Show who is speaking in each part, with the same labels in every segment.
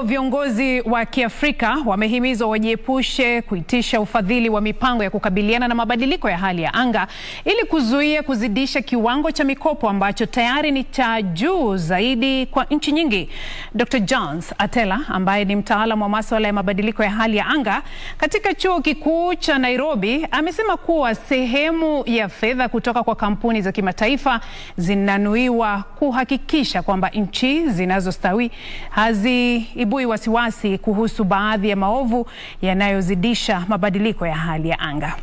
Speaker 1: Viongozi wa Kiafrika wamehimizwa wajiepushe kuitisha ufadhili wa mipango ya kukabiliana na mabadiliko ya hali ya anga ili kuzuia kuzidisha kiwango cha mikopo ambacho tayari ni cha juu zaidi kwa nchi nyingi. Dr. Jones Atela ambaye ni mtaalamu wa masuala ya mabadiliko ya hali ya anga katika Chuo Kikuu cha Nairobi amesema kuwa sehemu ya fedha kutoka kwa kampuni za kimataifa zinanuiwa kuhakikisha kwamba nchi zinazostawi hazi ibui wasiwasi kuhusu baadhi ya maovu yanayozidisha mabadiliko ya hali ya anga.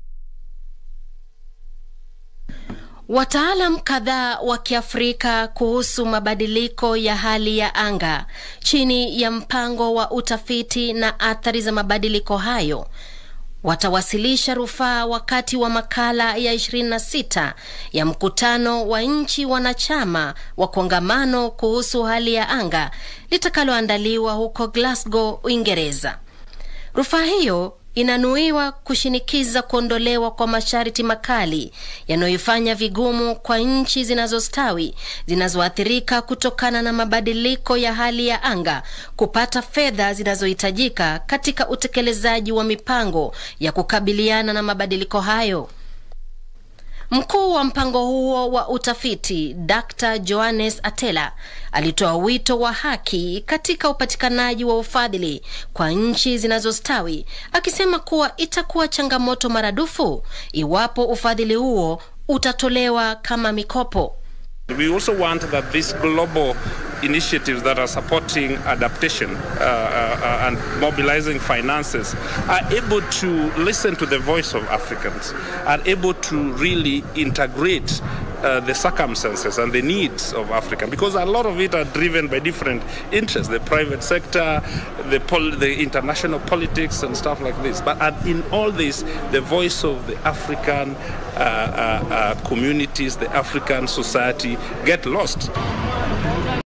Speaker 2: Wataalam kadhaa wa Kiafrika kuhusu mabadiliko ya hali ya anga chini ya mpango wa utafiti na athari za mabadiliko hayo watawasilisha rufaa wakati wa makala ya 26 ya mkutano wa nchi wanachama wa kongamano kuhusu hali ya anga litakaloandaliwa huko Glasgow, Uingereza. Rufaa hiyo inanuiwa kushinikiza kuondolewa kwa masharti makali yanayoifanya vigumu kwa nchi zinazostawi zinazoathirika kutokana na mabadiliko ya hali ya anga kupata fedha zinazohitajika katika utekelezaji wa mipango ya kukabiliana na mabadiliko hayo. Mkuu wa mpango huo wa utafiti Dr. Johannes Atela alitoa wito wa haki katika upatikanaji wa ufadhili kwa nchi zinazostawi, akisema kuwa itakuwa changamoto maradufu iwapo ufadhili huo utatolewa kama mikopo.
Speaker 3: We also want that these global initiatives that are supporting adaptation uh, uh, and mobilizing finances are able to listen to the voice of Africans, are able to really integrate uh, the circumstances and the needs of Africa because a lot of it are driven by different interests, the private sector, the, pol- the international politics and stuff like this. But in all this, the voice of the African uh, uh, uh, communities, the African society get lost.